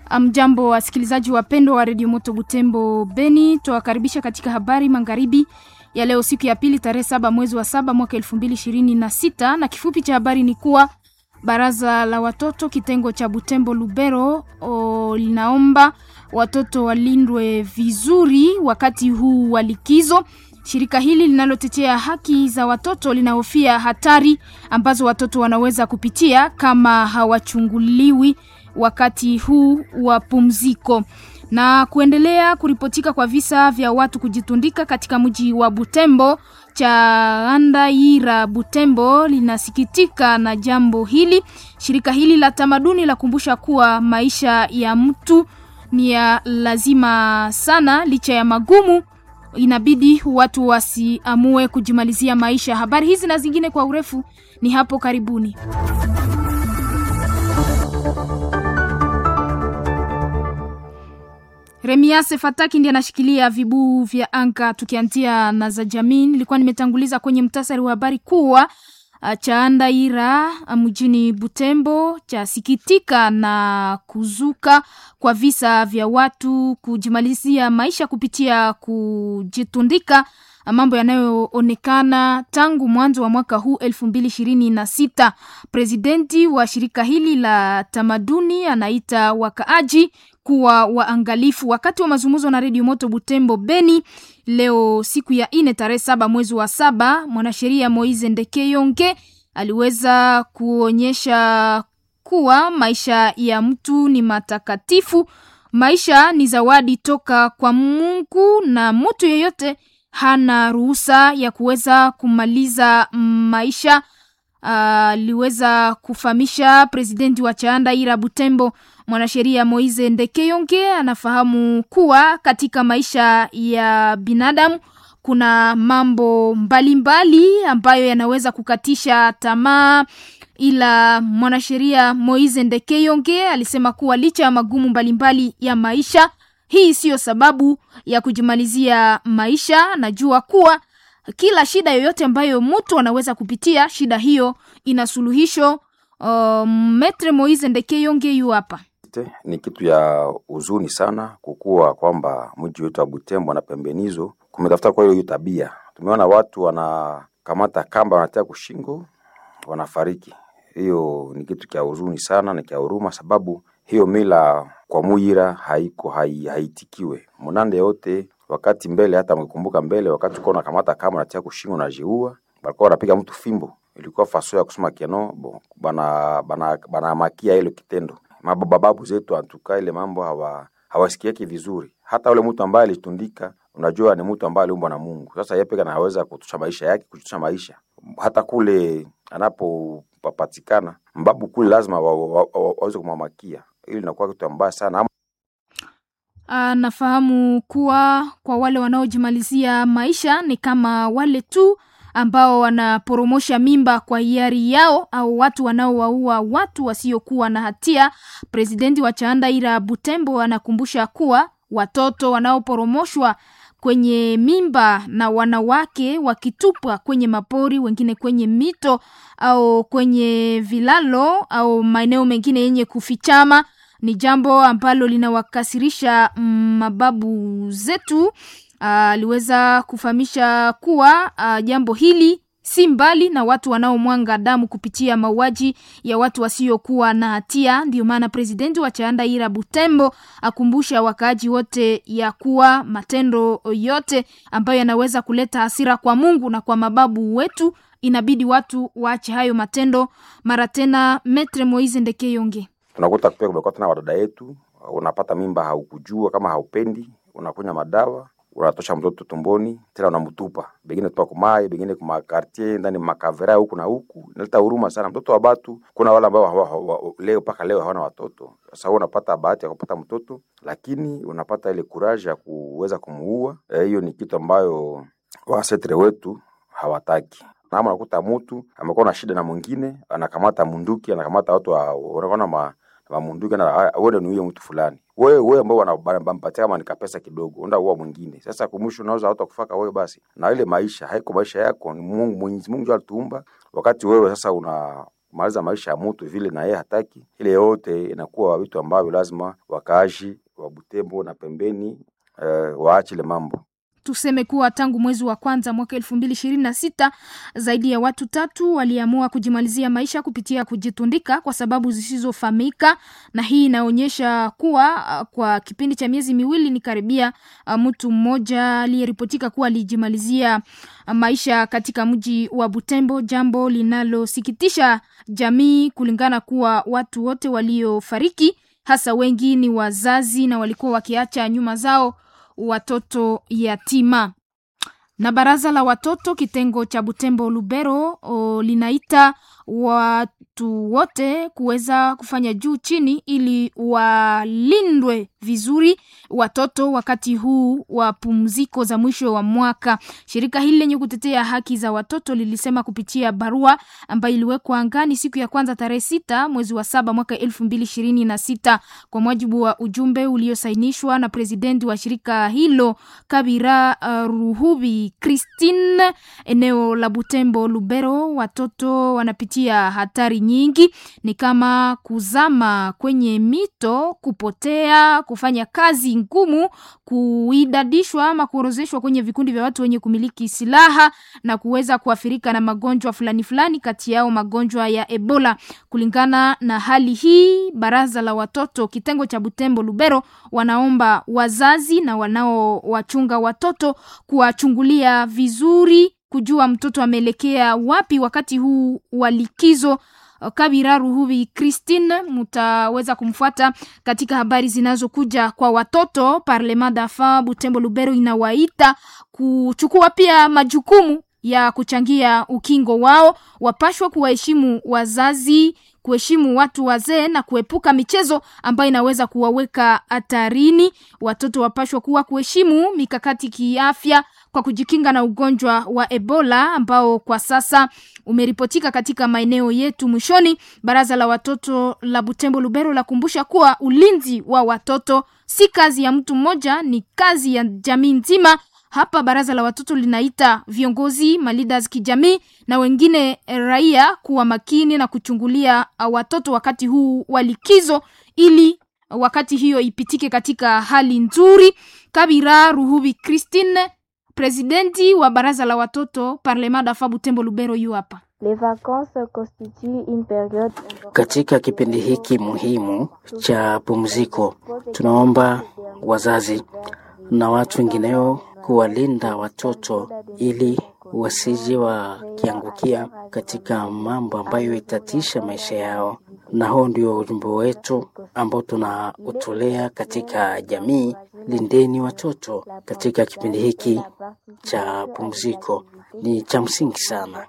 Mjambo wasikilizaji wapendwa wa redio Moto Butembo Beni, twawakaribisha katika habari magharibi ya leo, siku ya pili, tarehe saba mwezi wa saba mwaka elfu mbili ishirini na sita na kifupi cha habari ni kuwa baraza la watoto kitengo cha Butembo Lubero o, linaomba watoto walindwe vizuri wakati huu wa likizo. Shirika hili linalotetea haki za watoto linahofia hatari ambazo watoto wanaweza kupitia kama hawachunguliwi wakati huu wa pumziko. Na kuendelea kuripotika kwa visa vya watu kujitundika katika mji wa Butembo, Chandaira Butembo linasikitika na jambo hili. Shirika hili la tamaduni la kumbusha kuwa maisha ya mtu ni ya lazima sana, licha ya magumu inabidi watu wasiamue kujimalizia maisha. Habari hizi na zingine kwa urefu ni hapo karibuni. Remiase Fataki ndiye anashikilia vibuu vya anga. Tukianzia na za jamii, nilikuwa nimetanguliza kwenye mtasari wa habari kuwa Chandaira mjini Butembo chasikitika na kuzuka kwa visa vya watu kujimalizia maisha kupitia kujitundika, mambo yanayoonekana tangu mwanzo wa mwaka huu elfu mbili ishirini na sita. Presidenti wa shirika hili la tamaduni anaita wakaaji kuwa waangalifu. Wakati wa mazungumzo na redio Moto Butembo Beni leo siku ya ine tarehe saba mwezi wa saba, mwanasheria Moize Ndekeyonge aliweza kuonyesha kuwa maisha ya mtu ni matakatifu. Maisha ni zawadi toka kwa Mungu na mtu yeyote hana ruhusa ya kuweza kumaliza maisha. Aliweza uh, kufahamisha presidenti wa Chandaira Butembo mwanasheria Moize Ndekeyonge anafahamu kuwa katika maisha ya binadamu kuna mambo mbalimbali mbali ambayo yanaweza kukatisha tamaa, ila mwanasheria Moize Ndekeyonge alisema kuwa licha ya magumu mbalimbali mbali ya maisha, hii siyo sababu ya kujimalizia maisha. Najua kuwa kila shida yoyote ambayo mtu anaweza kupitia, shida hiyo ina suluhisho. Uh, Metre Moize Ndekeyonge yu hapa. Ni kitu ya huzuni sana kukuwa kwamba mji wetu wa Butembo na pembenizo kumetafuta kwa hiyo tabia. Tumeona watu wanakamata kamba wanatia kushingo, wanafariki. Hiyo ni kitu kia huzuni sana na kia huruma, sababu hiyo mila kwa Muyira haiko hai, haitikiwe munande yote wakati mbele. Hata mkikumbuka mbele, wakati uko unakamata kamba unatia kushingo na jiua, walikuwa wanapiga mtu fimbo, ilikuwa faso ya kusema kiano bo, bana bana bana makia ile kitendo mabababu zetu antuka ile mambo hawa hawasikieki vizuri. Hata ule mtu ambaye alitundika, unajua ni mtu ambaye aliumbwa na Mungu. Sasa yeye pekee anaweza kutusha maisha yake, kutusha maisha. Hata kule anapopatikana mbabu kule lazima waweze wa, wa, wa, kumamakia. Ili inakuwa kitu mbaya sana. Anafahamu kuwa kwa wale wanaojimalizia maisha ni kama wale tu ambao wanaporomosha mimba kwa hiari yao au watu wanaowaua watu wasiokuwa na hatia. Presidenti wa Chandaira Butembo anakumbusha kuwa watoto wanaoporomoshwa kwenye mimba na wanawake wakitupwa kwenye mapori, wengine kwenye mito au kwenye vilalo au maeneo mengine yenye kufichama ni jambo ambalo linawakasirisha mababu zetu. Aliweza uh, kufahamisha kuwa uh, jambo hili si mbali na watu wanaomwanga damu kupitia mauaji ya watu wasiokuwa na hatia. Ndiyo maana presidenti wa Chandaira Butembo akumbusha wakaaji wote ya kuwa matendo yote ambayo yanaweza kuleta hasira kwa Mungu na kwa mababu wetu, inabidi watu waache hayo matendo mara tena. Metre Moise Ndekeyonge: tunakuta pia kumekuwa tena wadada yetu, unapata mimba haukujua kama haupendi, unakunya madawa unatosha mtoto tumboni tena unamtupa, bengine tupa kumai, bengine kuma quartier ndani makavera huku na huku. Inaleta huruma sana. Mtoto wa batu, kuna wale ambao hawa, hawa, leo mpaka leo hawana watoto. Sasa wewe unapata bahati ya kupata mtoto, lakini unapata ile courage ya kuweza kumuua. Hiyo e, ni kitu ambayo wasetre wetu hawataki. Na unakuta mtu amekuwa na shida na mwingine, anakamata munduki, anakamata watu wanaona ma mamunduki na wewe ni huyo mtu fulani wewe wewe ambao wanampatia kama nikapesa kidogo, unda uwa mwingine. Sasa kumwisho unaweza hata kufaka wewe basi, na ile maisha haiko maisha yako, ni Mungu Mwenyezi Mungu alituumba. Wakati wewe sasa una kumaliza maisha ya mtu vile na yeye hataki. Ile yote inakuwa vitu ambavyo lazima wakaaji wa Butembo na pembeni eh, waache ile mambo. Tuseme kuwa tangu mwezi wa kwanza mwaka elfu mbili ishirini na sita zaidi ya watu tatu waliamua kujimalizia maisha kupitia kujitundika kwa sababu zisizofahamika, na hii inaonyesha kuwa uh, kwa kipindi cha miezi miwili ni karibia uh, mtu mmoja aliyeripotika kuwa alijimalizia uh, maisha katika mji wa Butembo, jambo linalosikitisha jamii kulingana kuwa watu wote waliofariki hasa wengi ni wazazi na walikuwa wakiacha nyuma zao watoto yatima. Na baraza la watoto kitengo cha Butembo Lubero o, linaita watu wote kuweza kufanya juu chini ili walindwe vizuri watoto wakati huu wa pumziko za mwisho wa mwaka. Shirika hili lenye kutetea haki za watoto lilisema kupitia barua ambayo iliwekwa angani siku ya kwanza tarehe sita mwezi wa saba mwaka elfu mbili ishirini na sita kwa mujibu wa ujumbe uliosainishwa na presidenti wa shirika hilo Kabira uh, Ruhubi Christine, eneo la Butembo Lubero, watoto wanapitia hatari nyingi, ni kama kuzama kwenye mito, kupotea, kufanya kazi ngumu, kuidadishwa ama kuorozeshwa kwenye vikundi vya watu wenye kumiliki silaha na kuweza kuathirika na magonjwa fulani fulani, kati yao magonjwa ya Ebola. Kulingana na hali hii, baraza la watoto kitengo cha Butembo Lubero wanaomba wazazi na wanaowachunga watoto kuwachungulia vizuri, kujua mtoto ameelekea wapi wakati huu wa likizo. Kabira Ruhubi Christine, mutaweza kumfuata katika habari zinazokuja kwa watoto. Parlement d'enfant Butembo Lubero inawaita kuchukua pia majukumu ya kuchangia ukingo wao, wapashwa kuwaheshimu wazazi kuheshimu watu wazee na kuepuka michezo ambayo inaweza kuwaweka hatarini. Watoto wapashwa kuwa kuheshimu mikakati kiafya kwa kujikinga na ugonjwa wa Ebola ambao kwa sasa umeripotika katika maeneo yetu. Mwishoni, baraza la watoto la Butembo Lubero lakumbusha kuwa ulinzi wa watoto si kazi ya mtu mmoja, ni kazi ya jamii nzima. Hapa baraza la watoto linaita viongozi maleaders kijamii na wengine raia kuwa makini na kuchungulia watoto wakati huu wa likizo, ili wakati hiyo ipitike katika hali nzuri. Kabira Ruhubi Christine, presidenti wa baraza la watoto Parlement d'enfant Butembo Lubero, yu hapa. Katika kipindi hiki muhimu cha pumziko, tunaomba wazazi na watu wengineo kuwalinda watoto ili wasije wakiangukia katika mambo ambayo itatisha maisha yao, na huo ndio ujumbe wetu ambao tunautolea katika jamii. Lindeni watoto katika kipindi hiki cha pumziko, ni cha msingi sana.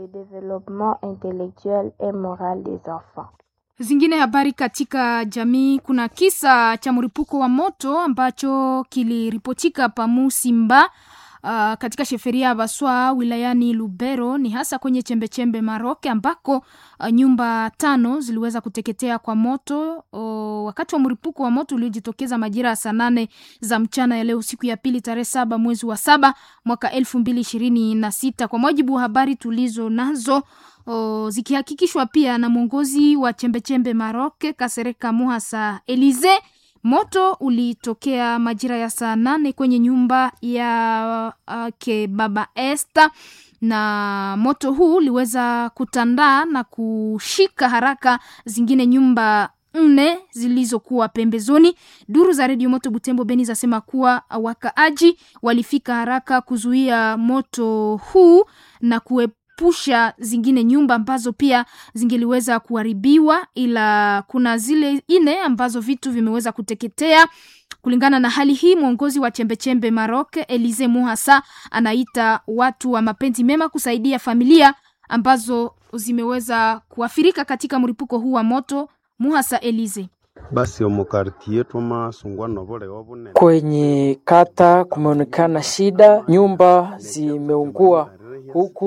Zingine habari katika jamii, kuna kisa cha mlipuko wa moto ambacho kiliripotika pa Musimba uh, katika sheferia ya Baswa wilayani Lubero, ni hasa kwenye chembechembe Maroke ambako uh, nyumba tano ziliweza kuteketea kwa moto uh, wakati wa mlipuko wa moto uliojitokeza majira ya saa nane za mchana ya leo siku ya pili tarehe saba mwezi wa saba mwaka elfu mbili ishirini na sita kwa mujibu wa habari tulizo nazo O, zikihakikishwa pia na mwongozi wa chembechembe Maroke Kasereka Muhasa Elize. Moto ulitokea majira ya saa nane kwenye nyumba ya uh, ke baba Esther, na moto huu uliweza kutandaa na kushika haraka zingine nyumba nne zilizokuwa pembezoni. Duru za redio Moto Butembo Beni zasema kuwa wakaaji walifika haraka kuzuia moto huu na kue pusha zingine nyumba ambazo pia zingeliweza kuharibiwa, ila kuna zile ine ambazo vitu vimeweza kuteketea. Kulingana na hali hii, mwongozi wa chembechembe Maroc Elize Muhasa anaita watu wa mapenzi mema kusaidia familia ambazo zimeweza kuathirika katika mlipuko huu wa moto. Muhasa Elize basi omukartie twamasungwa nobore obune kwenye kata kumeonekana shida, nyumba zimeungua huku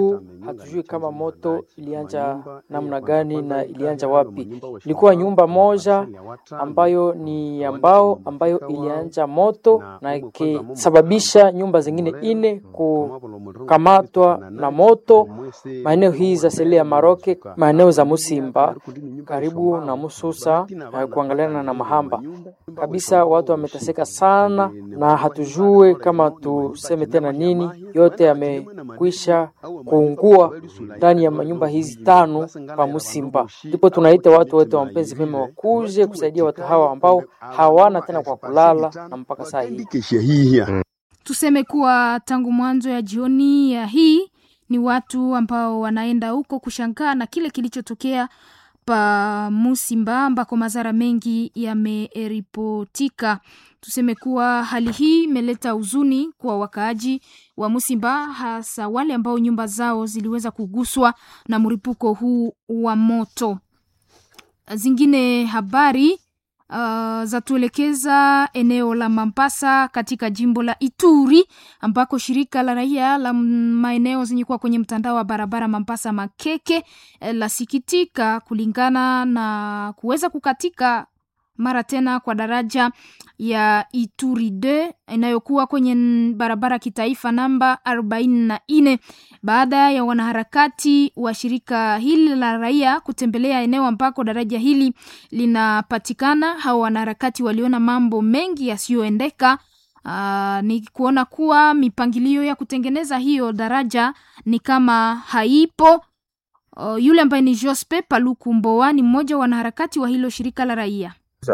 hatujui kama moto ilianja namna gani na ilianja wapi. Ilikuwa nyumba moja ambayo ni ya mbao ambayo ilianja moto na ikisababisha nyumba zingine ine kukamatwa na moto maeneo hii za seli ya Maroke, maeneo za Musimba karibu na Mususa na kuangaliana na Mahamba kabisa. Watu wameteseka sana, na hatujue kama tuseme tena nini. Yote yamekwisha kuungua ndani ya manyumba hizi tano pa Musimba. Ndipo tunaita watu wote wa mapenzi mema wakuje kusaidia watu hawa ambao hawana tena kwa kulala na mpaka saa hii Tuseme kuwa tangu mwanzo ya jioni ya hii ni watu ambao wanaenda huko kushangaa na kile kilichotokea pa Musimba ambako madhara mengi yameripotika. Tuseme kuwa hali hii imeleta huzuni kwa wakaaji wa Musimba, hasa wale ambao nyumba zao ziliweza kuguswa na mlipuko huu wa moto. Zingine habari Uh, zatuelekeza eneo la Mambasa katika jimbo la Ituri ambako shirika la raia la maeneo zenye kuwa kwenye mtandao wa barabara Mambasa Makeke eh, lasikitika kulingana na kuweza kukatika mara tena kwa daraja ya Ituri 2 inayokuwa kwenye barabara kitaifa namba arobaini na nne baada ya wanaharakati wa shirika hili la raia kutembelea eneo ambako daraja hili linapatikana. Hao wanaharakati waliona mambo mengi yasiyoendeka. Uh, ni kuona kuwa mipangilio ya kutengeneza hiyo daraja ni kama haipo. Uh, yule ambaye ni Jospe Paluku Mboa ni mmoja wa wanaharakati wa hilo shirika la raia.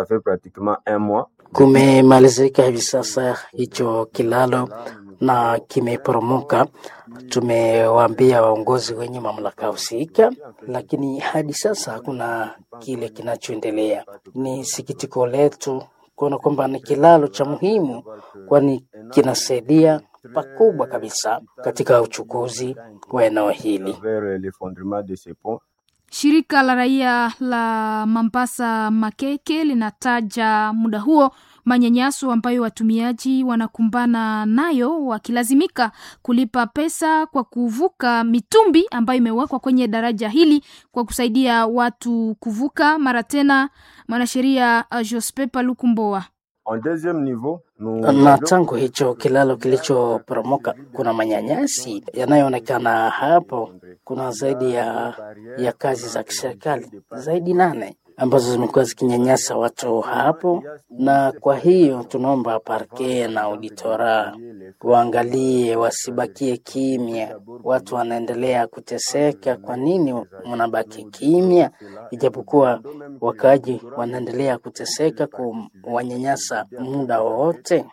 Kumemalizika hivi sasa hicho kilalo na kimeporomoka. Tumewaambia waongozi wenye mamlaka husika, lakini hadi sasa hakuna kile kinachoendelea. Ni sikitiko letu kuona kwamba ni kilalo cha muhimu, kwani kinasaidia pakubwa kabisa katika uchukuzi wa eneo hili. Shirika la raia la Mambasa Makeke linataja muda huo manyanyaso ambayo watumiaji wanakumbana nayo wakilazimika kulipa pesa kwa kuvuka mitumbi ambayo imewekwa kwenye daraja hili kwa kusaidia watu kuvuka. Mara tena mwanasheria Jospe Paluku Mboa na tangu hicho kilalo kilichoporomoka kuna manyanyasi yanayoonekana hapo. Kuna zaidi ya, ya kazi za kiserikali zaidi nane ambazo zimekuwa zikinyanyasa watu hapo, na kwa hiyo tunaomba parke na auditora waangalie, wasibakie kimya. Watu wanaendelea kuteseka, kwa nini mnabaki kimya? Ijapokuwa wakaaji wanaendelea kuteseka, kuwanyanyasa muda wowote.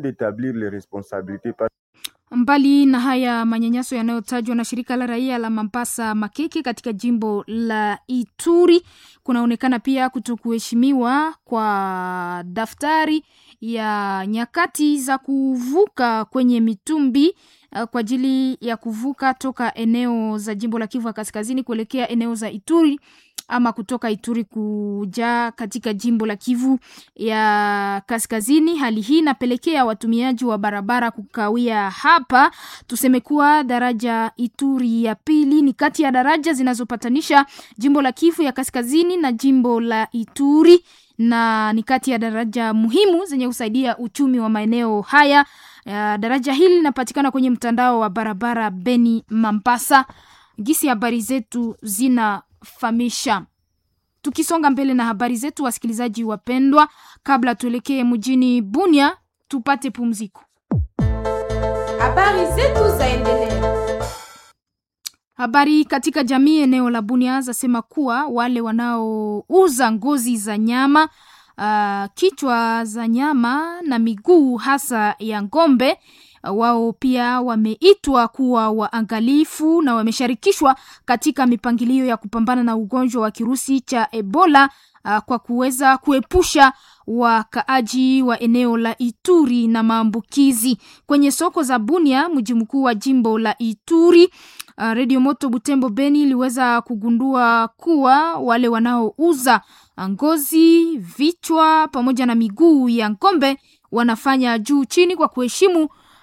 Mbali na haya manyanyaso yanayotajwa na shirika la raia la Mambasa Makeke katika jimbo la Ituri, kunaonekana pia kutokuheshimiwa kwa daftari ya nyakati za kuvuka kwenye mitumbi uh, kwa ajili ya kuvuka toka eneo za jimbo la Kivu ya Kaskazini kuelekea eneo za Ituri ama kutoka Ituri kuja katika jimbo la Kivu ya Kaskazini. Hali hii inapelekea watumiaji wa barabara kukawia hapa. Tuseme kuwa daraja Ituri ya pili ni kati ya daraja zinazopatanisha jimbo la Kivu ya Kaskazini na jimbo la Ituri na ni kati ya daraja muhimu zenye kusaidia uchumi wa maeneo haya. Uh, daraja hili linapatikana kwenye mtandao wa barabara Beni Mambasa. Gisi habari zetu zinafahamisha. Tukisonga mbele na habari zetu, wasikilizaji wapendwa, kabla tuelekee mjini Bunia tupate pumziko. Habari zetu zaendelea. Habari katika jamii eneo la Bunia zasema kuwa wale wanaouza ngozi za nyama uh, kichwa za nyama na miguu hasa ya ng'ombe uh, wao pia wameitwa kuwa waangalifu na wamesharikishwa katika mipangilio ya kupambana na ugonjwa wa kirusi cha Ebola uh, kwa kuweza kuepusha wakaaji wa eneo la Ituri na maambukizi kwenye soko za Bunia, mji mkuu wa jimbo la Ituri. Uh, Radio Moto Butembo Beni iliweza kugundua kuwa wale wanaouza ngozi, vichwa pamoja na miguu ya ng'ombe wanafanya juu chini kwa kuheshimu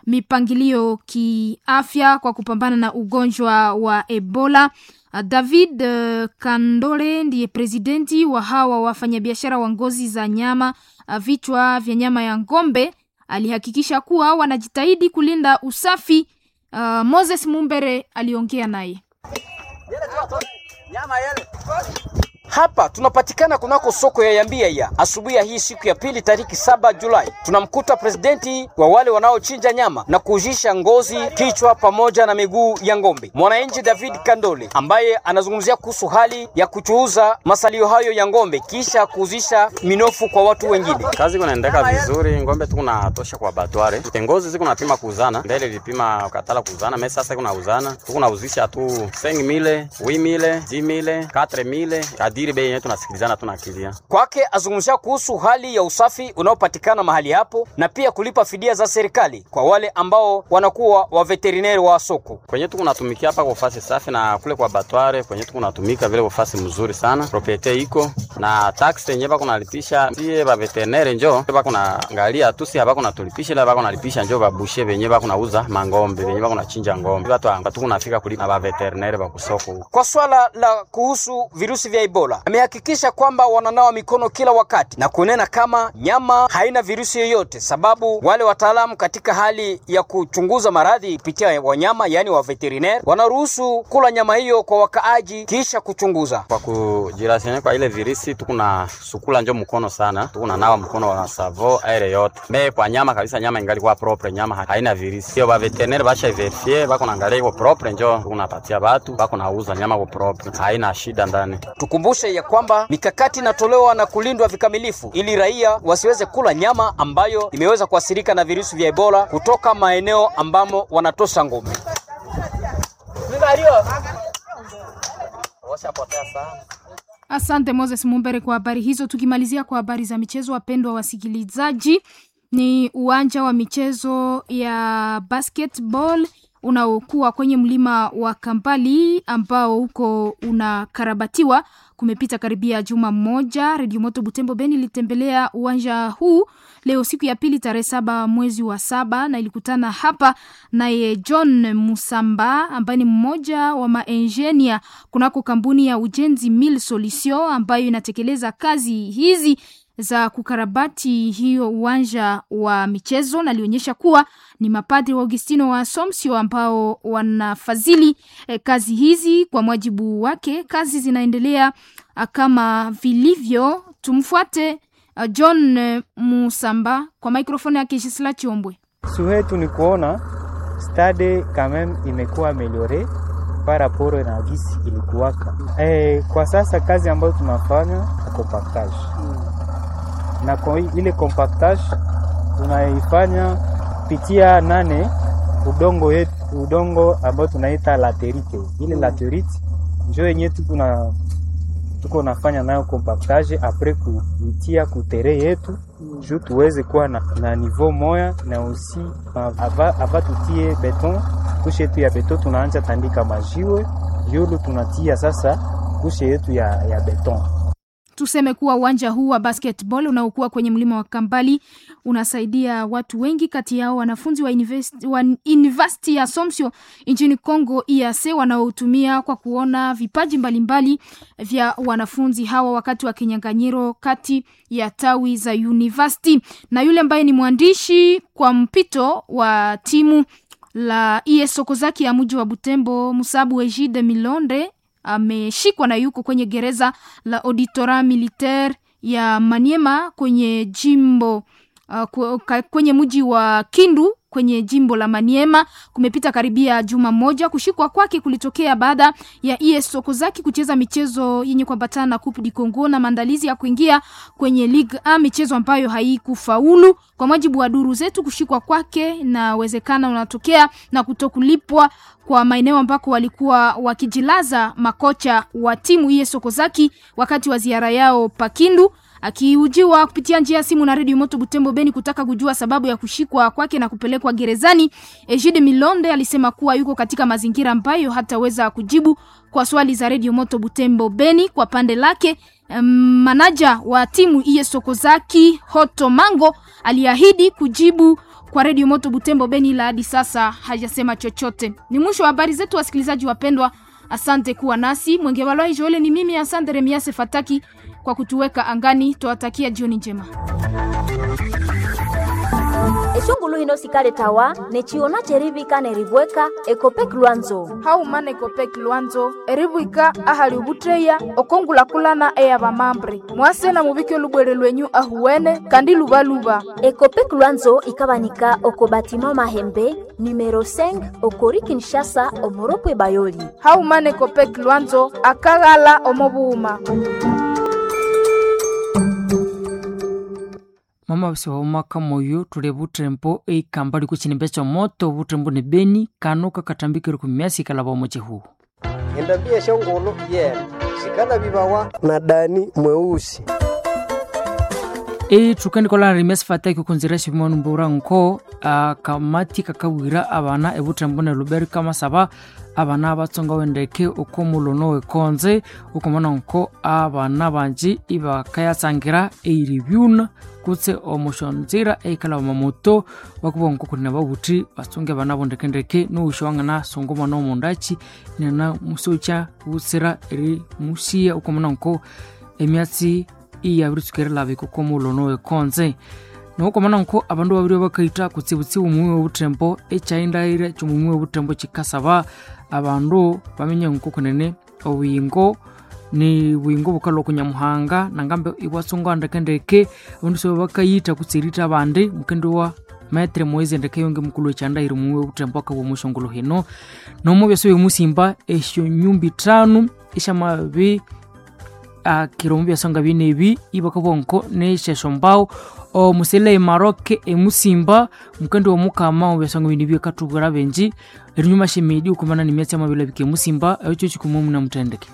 mipangilio kiafya kwa kupambana na ugonjwa wa Ebola. David uh, Kandole ndiye presidenti wa hawa wafanyabiashara wa ngozi za nyama uh, vichwa vya nyama ya ng'ombe. Alihakikisha kuwa wanajitahidi kulinda usafi. Uh, Moses Mumbere aliongea naye. Hapa tunapatikana kunako soko ya Yambia ya asubuhi ya hii siku ya pili tariki saba Julai, tunamkuta presidenti wa wale wanaochinja nyama na kuujisha ngozi, kichwa pamoja na miguu ya ng'ombe, mwananchi David Kandole ambaye anazungumzia kuhusu hali ya kuchuuza masalio hayo ya ng'ombe kisha kuuzisha minofu kwa watu wengine. Kazi kunaendeka vizuri, ng'ombe tuko natosha kwa batware, ngozi ziko napima kuuzana, mbele ilipima katala kuuzana, mimi sasa kuna uzana tuko nauzisha tu 5000 8000 10000 4000 kadiri bei yetu tunasikilizana tunakilia. Kwake azungumzia kuhusu hali ya usafi unaopatikana mahali hapo na pia kulipa fidia za serikali kwa wale ambao wanakuwa wa veterineri wa soko. Kwenye tuko natumikia hapa kwa fasi safi na kule kwa batware kwenye tuko natumika vile kwa fasi mzuri sana. Propriete iko na tax yenyewe bako nalipisha sie ba veterineri njo bako na angalia tu si hapa kuna tulipisha ila bako nalipisha njo babushe venyewe bako nauza mangombe venyewe bako nachinja ngombe. Watu anga tuko nafika kulipa na ba veterineri ba kusoko. Kwa swala la kuhusu virusi vya Ebola amehakikisha kwamba wananawa mikono kila wakati na kunena kama nyama haina virusi yoyote, sababu wale wataalamu katika hali ya kuchunguza maradhi kupitia wanyama, yaani wa veterinaire, wanaruhusu kula nyama hiyo kwa wakaaji kisha kuchunguza. Kwa kujirasiana kwa ile virusi tukuna sukula njo mkono sana, tukuna nawa mkono wa savo aire yote me kwa nyama kabisa, nyama ingali kwa propre, nyama haina virusi hiyo. Ba veterinaire basha verifie bako naangalia iko propre, njo tukunapatia batu bako nauza nyama kwa propre, haina shida ndani. Tukumbushe ya kwamba mikakati inatolewa na kulindwa vikamilifu ili raia wasiweze kula nyama ambayo imeweza kuathirika na virusi vya Ebola kutoka maeneo ambamo wanatosha ngome. Asante Moses Mumbere kwa habari hizo. Tukimalizia kwa habari za michezo, wapendwa wasikilizaji, ni uwanja wa michezo ya basketball unaokuwa kwenye mlima wa Kampali ambao huko unakarabatiwa. Kumepita karibia juma mmoja. Redio Moto Butembo Beni ilitembelea uwanja huu leo siku ya pili tarehe saba mwezi wa saba na ilikutana hapa naye John Musamba ambaye ni mmoja wa maenjinia kunako kampuni ya ujenzi Mil Solution ambayo inatekeleza kazi hizi za kukarabati hiyo uwanja wa michezo, na alionyesha kuwa ni mapadri wa Augustino wa Assumption ambao wanafadhili eh, kazi hizi. Kwa mujibu wake, kazi zinaendelea ah, kama vilivyo. Tumfuate ah, John eh, Musamba kwa mikrofoni yake Gisela Chiombwe. Suhetu ni kuona stade quand même imekuwa ameliore par rapport na gisi ilikuwaka. Eh, kwa sasa kazi ambayo tunafanya compactage na kwa ile compactage tunaifanya pitia nane udongo yetu, udongo ambao tunaita laterite. Ile laterite njo yenye tuko na tuko nafanya nayo compactage apres kuitia kutere yetu juu tuweze kuwa na, na niveau moya na usi ava, ava tutie beton kushe yetu ya beton tunaanja tandika majiwe yulu tunatia sasa kushe yetu ya, ya beton Tuseme kuwa uwanja huu wa basketball unaokuwa kwenye mlima wa Kambali unasaidia watu wengi, kati yao wanafunzi wa university, wa university ya Assumption nchini Congo EAC wanaotumia kwa kuona vipaji mbalimbali vya wanafunzi hawa wakati wa kinyang'anyiro kati ya tawi za university. Na yule ambaye ni mwandishi kwa mpito wa timu la ES Sokozaki ya mji wa Butembo, Musabu Ejide Milonde ameshikwa na yuko kwenye gereza la auditora militaire ya Maniema kwenye jimbo uh, kwenye mji wa Kindu kwenye jimbo la Maniema. Kumepita karibia juma moja. Kushikwa kwake kulitokea baada ya ES Sokozaki kucheza michezo yenye kuambatana na Coupe du Congo na maandalizi ya kuingia kwenye Ligue A, michezo ambayo haikufaulu. Kwa mujibu wa duru zetu, kushikwa kwake na uwezekana unatokea na kutokulipwa kwa maeneo ambako walikuwa wakijilaza makocha wa timu ES Sokozaki wakati wa ziara yao Pakindu. Akiujiwa kupitia njia ya simu na redio Moto Butembo Beni kutaka kujua sababu ya kushikwa kwake na kupelekwa gerezani, Ejide Milonde alisema kuwa yuko katika mazingira ambayo hataweza kujibu kwa swali za redio Moto Butembo Beni. Kwa pande lake, um, manaja wa timu ES Sokozaki Hoto Mango aliahidi kujibu kwa redio Moto Butembo Beni, ila hadi sasa hajasema chochote. Ni mwisho wa habari zetu, wasikilizaji wapendwa. Asante kuwa nasi. Mwenge Walwai Joele ni mimi, asante Remiase Fataki kwa kutuweka angani. Twawatakia jioni njema. eshongulu hino sikale tawa nechiona cherivika nerivweka ekopek lwanzo haumana ekopek lwanzo erivwika ahali ubutreya okongulakulana eya vamambre mwase na muvike olubwere lwenyu ahuwene kandi luvaluva ekopek lwanzo ikavanika oko batima mahembe numero 5 okori kinshasa omoropwe bayoli haumana ekopek lwanzo akaghala omovuuma mama basi waumaka moyo tule butrempo eikamba liko chinimbe cha moto butrempo ne beni kano kakatambikire kumiasi kalaba mochehu endambia shongolo yena sikala bibawa na dani mweusi e tukani kola rimes fataki kunzira shimonu mbura nko akamati kakawira abana ebutrempo ne luberi kama saba abana abatsonga wendeke uko mulono wekonze ukomona nko abana banji ibakayatsangira eiribyuna kutse omushonzira eikala mamoto bakuba nko kulina babuti batsunge bana bondekendeke noushowangana songo mwana omundachi nena musocha butsira eri musiya ukomona nko emyatsi iyabiritsukere biko ko mulono wekonze noukomana nko abandu babiri bakaita kutsibutsibu mumwi webutembo echaindaire chomumwi webutembo chikasaba abandu bamenye nko kunene obuyingo ni bwingo bukala okunyamuhanga nangambe ibwatsonga ndekendeke abandu sobe bakayita kutsirita abandi mukendi wa metre moise ndeke yonge mukulu echandaire mumwe butembo akabwa mushongolo hino nomo byose bimusimba esyo nyumbi tano ishamabi akiromu byasonga binebi ibakabonko neshesho mbao omusele maroke emusimba mukendi womukama obyasonga bini byekatubura benji erinyuma shemedi ukumana nimyatsi amabila bike musimba echo chikumu muna mutendeke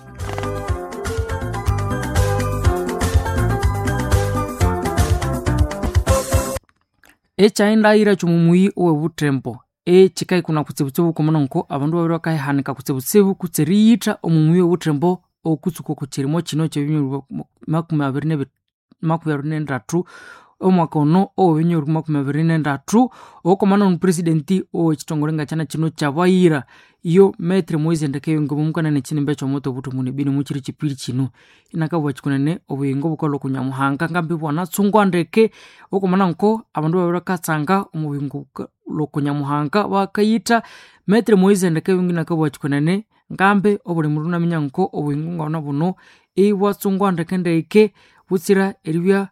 echaindaira chomumui owebutembo echikai kuna kutsibutsibu kumana nko abandu babiri bakaihanika kutsibutsibu kutsiriyita omumui owebutembo okutsuka kuchirimo chino chebinyoro makumi abiri makumi abiri nendatu omwaka ono owebinyoro makumi abiri nendatu okomana omupresidenti owekitongole nga chana chino chabayira iyo metre moise ndekeyonge bomukanene chinimbe chomoto buto muni bini muchiri chipiri chino inakabwa chikunene obuyingo bukala okunyamuhanga ngambi bwanatsungwa ndeke okomana nko abandu babiri bakatsanga omubuyingo lokunyamuhanga bakayita metre moise ndekeyonge nakabwa chikunene ngambe obuli mundu naminya nko obuyingo ngona buno ibwatsungwa ndeke ndeke butsira eribya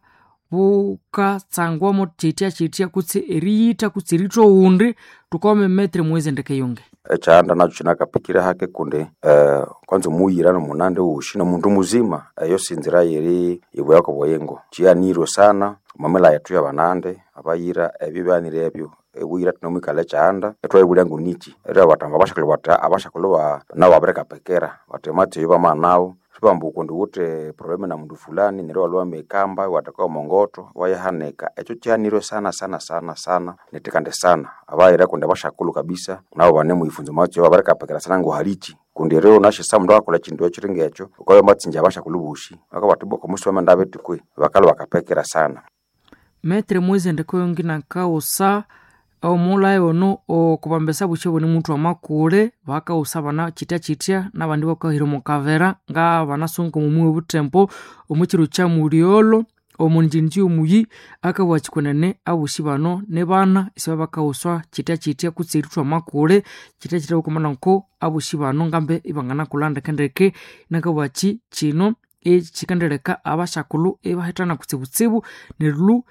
bukatsangwamo chitya chitya kutsi eriyita kutsi ritho undi tukome metre mweze ndekeyonge echaanda nacho chinakapikira hake kundi uh, kwanza muyira nomunande ushi nomundu muzima eyo uh, sinzira yeri ibweyako bweyengo chiyanirwe sana mamela yetu ya banande abayira ebyo byanire ebyo ewira tinomwikala echaanda etwaibulya ngunichi era batanga abashakali bata abashakali ba nabo abireka pekera batemati eyo bamanawo sibambu kundi wute probleme na mundu fulani nero waliwa mekamba wataka mongoto wayahaneka echo chanirwe sana sana sana sana netikande sana abaira kundi abashakulu kabisa nabo bane muifunzo macho abareka pekera sana ngo halichi kundi rero nashe sa mundu akola chindu echiringa echo ukayo matsinja abashakulu bushi bakabatiboka musome ndabetikwe bakalo bakapekera sana metre mweze ndekoyongi nakausa omulayi ono okubambesa bukye buni muntu amakule bakausa bana chitya chitya nabandi bakahira omukavera nga banasunga omumwi obutempo omukiro kya muliolo omunjinji omuyi akabwa chikunene abushi bano ne bana isiba bakauswa chitya chitya kutsiritwa makule chitya chitya okumana nko abushi bano ngambe ibangana kulandekendeke nakabwachi chino echikendeleka abashakulu ebahitana kutsibutsibu nerulu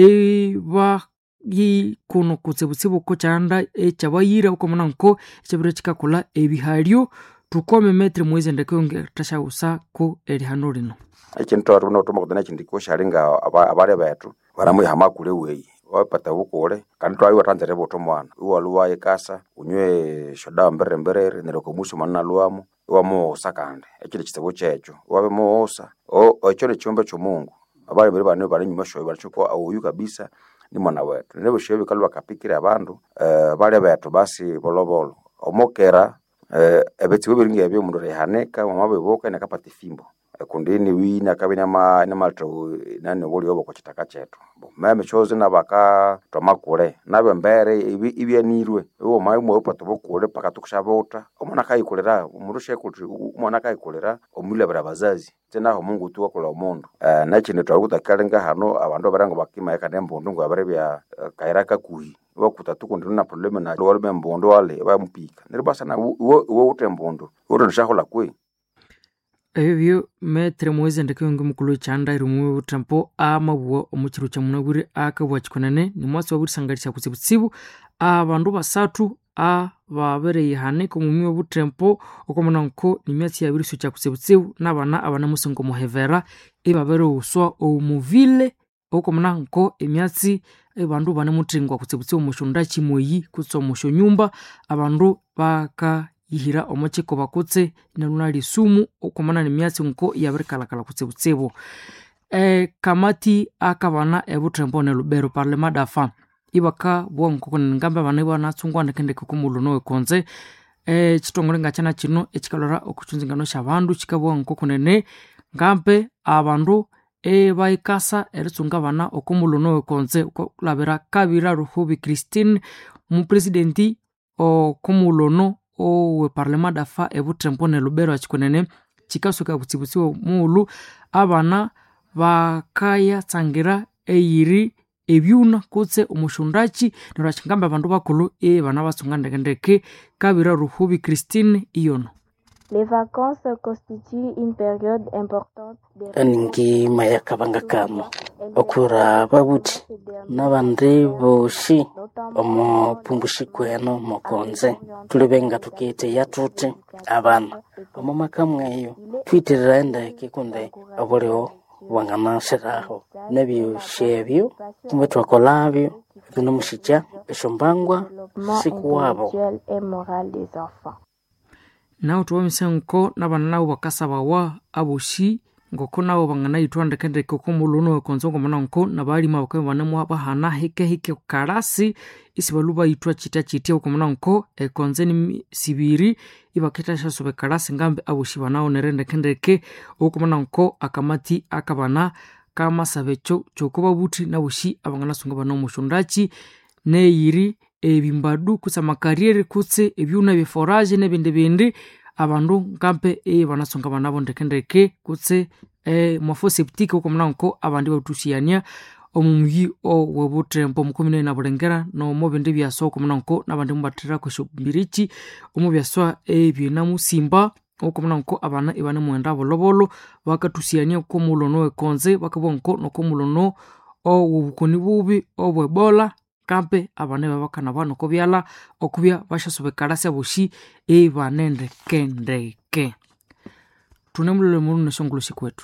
eba kuno kutsibutsibu ko chanda echabayira ukomana nko echabira chikakula ebihalyo tukome metre mwezi ndekeyonge tashausa ko erihano lino echintu atu notuma kutana chindiko shalinga abale betu baramwiha kule weyi wapata bukule kandi twayiwa tanzere boto mwana iwaluwaye kasa unywe shodawa mbere mberere nereko musu manna luwamo iwamuwosa kandi echili chitsibu checho wabe muwosa echo ni chiumbe chomungu abale bere bane bane nyuma shoyi balichukua auyu kabisa ni mwana wetu nnebo shoyi bikalu bakapikira abandu uh, bale betu basi bolobolo omokera uh, ebitsibu biringi ebyo mundu rehaneka wamabibuka nekapata ifimbo kundini wini akabe nama namalto nani woli obo kwa chitaka chetu meme chozi na baka twamakule nabe mbere ibi ibyanirwe uwo mai mwe upato bokule paka tukushabota omwana kayikulira umurushe kuti umwana kayikulira omulabira bazazi tena ho mungu tu wakula omundu uh, nakindi twakutakalanga hano abandu barango bakima yaka nembundu ngo abare bya uh, kaira kakuhi wakuta tukundi na probleme na wale bembundu wale bamupika niribasa na wo ute mbundu uri nishahola kwe ebyo metere mwezi ndeke yonge mukulu chanda irimwe utampo amabuwa omuchiru cha munaguri akabwa chikonene ni mwasi waburisangalisha kutsibutsibu abandu basatu ababereye hane komumi obutempo okomona nko ni myatsi yabiri su cha kutsibutsibu nabana abana musingo muhevera ibabere uswa omuvile okomona nko emyatsi abandu bane mutingwa kutsibutsibu mushunda chimoyi kutsa omusho nyumba abandu baka yihira omachiko bakutse inaluna lisumu okomana ni myatsi nko yabirikalakala kutsibutsibu e, kamati akabana ebutembo ne lubero parlema dafa ibaka bwonko ngambe abana banatsungwa ndekendeke kumuluno wekonze e, chitongole ngachana chino echikalora okuchunzingano shabandu chikabwa nko kunene ngambe abandu ebaikasa eritsunga abana okumuluno wekonze okulabira kabira ruhubi christine mupresidenti okumulono owe parlema dafa ebutembo ne lubero achikonene chikasuka butsibutsiwe muulu abana bakayatsangira eyiri ebyuna kutse omushundachi neryo chingamba abandu bakulu ebana batsunga ndekendeke kabira ruhubi christine iyono Les vacances constituent une période importante de ningi mayakabanga kano okura babuti nabandi boshi omupumbushi kweno mokonze tulibenga tukite yatute abana omo maka mweyo twitirira endeke kunde obulio wanganasiraho nebyushebyo kumbe twakolabyo binomushija eshombangwa siku wabo intellectuel et moral des enfants. nawo tuwamisa nko nabana nabo bakasabawa aboshi ngoko nabo banganayithwa ndekendeke okomuluno wekonzo ngomana nko nabalima bakabe banemu bahana hike hike kalasi isi balu bayithwa chita chitya okomana nko ekonze ni sibiri ibaketa shasobe kalasi ngambe aboshi banawo nere ndekendeke okomana nko akamati akabana kamasabe cho chokuba buthi naboshi abanganasunga bana omushundachi neyiri ebimbadu kutse amakarriere kutse ebyuna byeforaje nebindi bindi abandu nkampe e banasonga banabo ndekendeke kutse e, mwafo septike uko mnanko abandi batusiania omumuyi owebutembo mukomine na bulengera nomo bindi byaso uko mnanko nabandi mubatira kwesho mbirichi omu byaswa ebyena musimba uko mnanko abana ibane mwenda bolobolo bakatusiania ko mulono wekonze bakabonko nokomulono owobukoni bubi obwebola kampe abane babakana bano kobyala okubya bashasobekalasi boshi ebanendekendeke tune mulole mulu neshongoloshi kwetu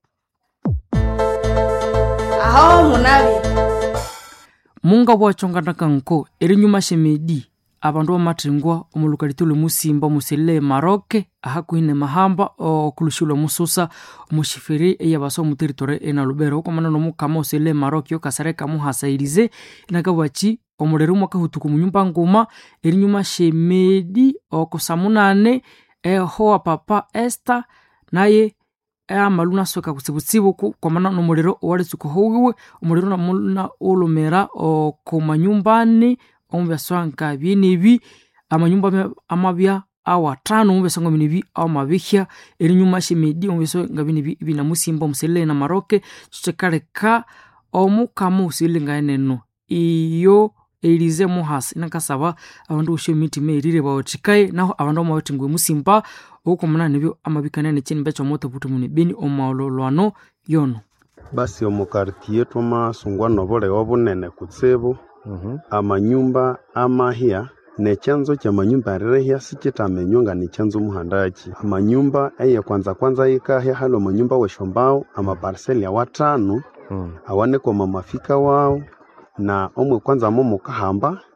aho munabi munga bwachonganaka nko erinyuma shemedi abandu bamathingwa omulukalitulo musimba muselile maroke ahakuhine mahamba okulushilwa mususa omushifiri eyabasa omuteritori enalubero okwamana nomukama oselile maroke okasareka muhasairize inakabwachi omulero mwakahutuku munyumba nguma erinyuma shemedi okusamunane ehowa papa esta naye amalu nasweka kutsibutsibu kwamana nomuliro owalitsuka howiwe omuliro namuna ulumira okomanyumbani omubyaswa nka byenebi amanyumba amabya awatano omubyaswa nga binebi awamabihya erinyuma shemedi omubyaswa nga binebi binamusimba omuselile na maroke kyekaleka omukama osilile nga eneno iyo elize muhasi nakasaba abandu bosha emitima erire bawathikaye naho abandu amabathingwa emusimba okukomana nebyo amabikanene kyinimba kyomoto buti muni beni omaololwano yono basi omukartiye twamasungwa nobulewa bunene kutsibu amanyumba amahya nechanzo kya manyumba arirehya sikitamenywa nga nichanzo muhandaki amanyumba eye kwanza kwanza yikahya hali omanyumba weshombao amaparseli awatano awanekoma mafika wao na omwe kwanza mo mukahamba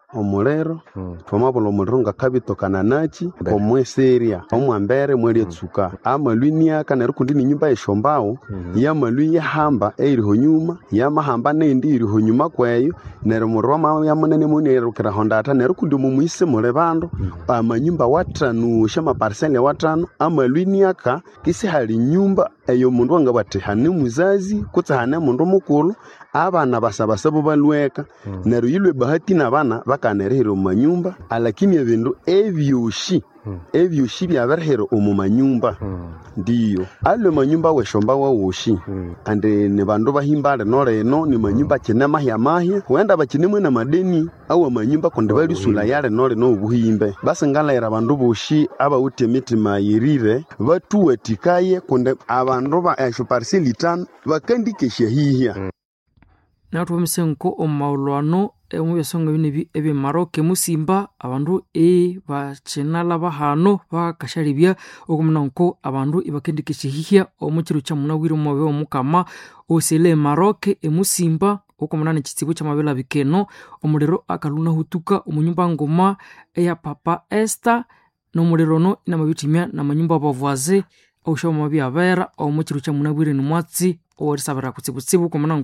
omuliro twamabula omuliro ngakabitokana nachi omweseria omwambere mwelyatsuka amalwiniaka neryo kundi ninyumba yeshombawo yamalwi yahamba eiriho nyuma yamahamba nendi iriho nyuma kweyo neryo omuliro wamabya munene munirukiraho ndata neryo kundi mumuise muli bandu amanyumba watanusha amaparseli watano amalwiniaka kisi hali nyumba eyo mundu wangabwati hane muzazi kutse hane mundu mukulu abana basabasabo balweka neryo yilwe bahati nabana bakanirihira omu manyumba alakini ebindu ebyoshi ebyoshi byabirihira omu manyumba ndiyo alwe manyumba weshomba wawoshi andi ni bandu bahimba lino lino ni manyumba kine mahya mahya wenda bakinemwe na madeni awa manyumba kundi balisula ya lino lino obuhimbe basi ngalayira bandu boshi abawuthi emitima yirire batuwatikaye kundi abandu ba esho pariseli tano bakandikesya hihya naho tuvomise nko omu maulwano omu byasonga bine ebi ebyemaroke musimba abandu e bakinala bahano bakashalibya okumuna nko abandu ibakendikeshihihya omu kiro kya munawire omumabe omukama osele emaroke emusimba okumunana ekitsibu kyamabela bikeno omuliro akaluna hutuka omunyumba ngoma eya papa esta nomuliro ono inamabitimya namanyumba abavwaze oshoma byabera omu kiro kya munawire nimwatsi owerisabira kutsibutsibu okumuna